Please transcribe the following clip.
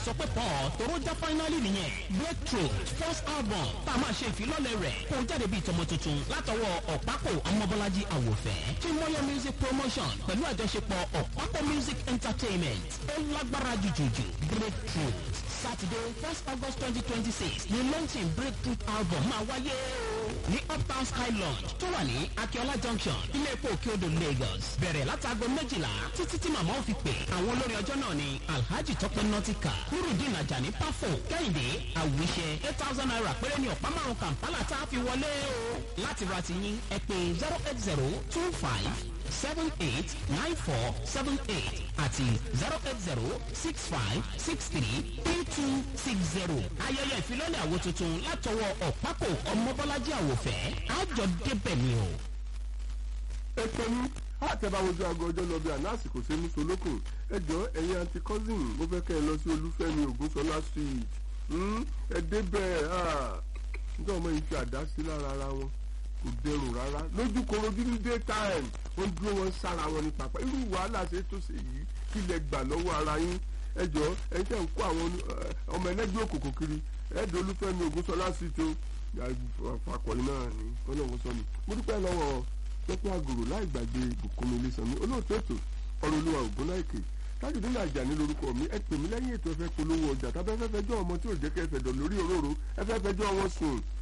sọ pé paul toro já finally nìyẹn breakthrough first album tá a máa ṣe ìfilọ́lẹ̀ rẹ̀ kó jáde bíi tọmọ tuntun látọwọ́ ọ̀pákò ọmọbọ́lájí àwòfẹ́ tí mọ́yọ́ music promotion pẹ̀lú àjọṣepọ̀ ọ̀pákò music entertainment ó lágbára jùjùjù breakthrough saturday first august twenty twenty six ni launching breakthrough album máa wáyé ní uptown sky lounge tó wà ní akiola junction ilé epo òkè odò lagos bẹ̀rẹ̀ látago méjìlá títí tí màmá ò fi pè àwọn olórin ọjọ́ náà ni alhaji tọpẹ nọtíkà nurudin ajani pafo kẹ́hìndé àwíṣẹ eight thousand naira péré ní ọ̀pá márùn kampala tá a fi wọlé o láti ra ti yín ẹ pé zero eight zero two five seven eight nine four seven eight àti zero eight zero six five six three three two six zero. ayẹyẹ ìfilọ́lẹ̀ àwo tuntun látọwọ́ ọ̀pákò ọmọbọ́lájí àwòfẹ́ àjọ débẹ̀ ni o. ètò ní àtẹ̀báwojú aago ọjọ́ lọ bí àná àsìkò ṣe mú solókùn ẹjọ́ ẹ̀yin àǹtí cousin mo fẹ́ kẹ́ ẹ lọ sí olúfẹ́mi ògúnṣọlá street ẹ débẹ̀ nígbà ọmọ yìí fi àdá sí lára ara wọn kò dẹrùn rárá lójú korojú ní daytime wọ́n dúró wọn sára wọn ní pápá irú wàhálà ṣe tó ṣe yìí kí lẹ gbà lọ́wọ́ ara yín ẹjọ́ ẹ̀yin tẹ̀ ń kó àwọn ọmọ ẹlẹ́gbẹ́ òkòkò kiri ẹ̀ẹ́dẹ̀ olúfẹ́mi ògúnṣọlá street o fakọ̀yìn náà ni ọlọ́run sọ mi mo dúpẹ́ lọ́wọ́ pẹ́pẹ́ àgòrò láì gbàgbé bùkúnmi ilésanmi olóòtú ètò ọ̀rọ̀ olúwa ògúnláìkè tájùdé náà jà ní lórúkọ mi ẹ pè mí lẹ́yìn ètò ẹ̀fẹ́ polówó ọjà tábẹ́fẹ́ fẹjọ́ ọmọ tí ò jẹ́ kẹ́ fẹ̀dọ̀ lórí òróró ẹ̀fẹ́ fẹjọ́ wọn sùn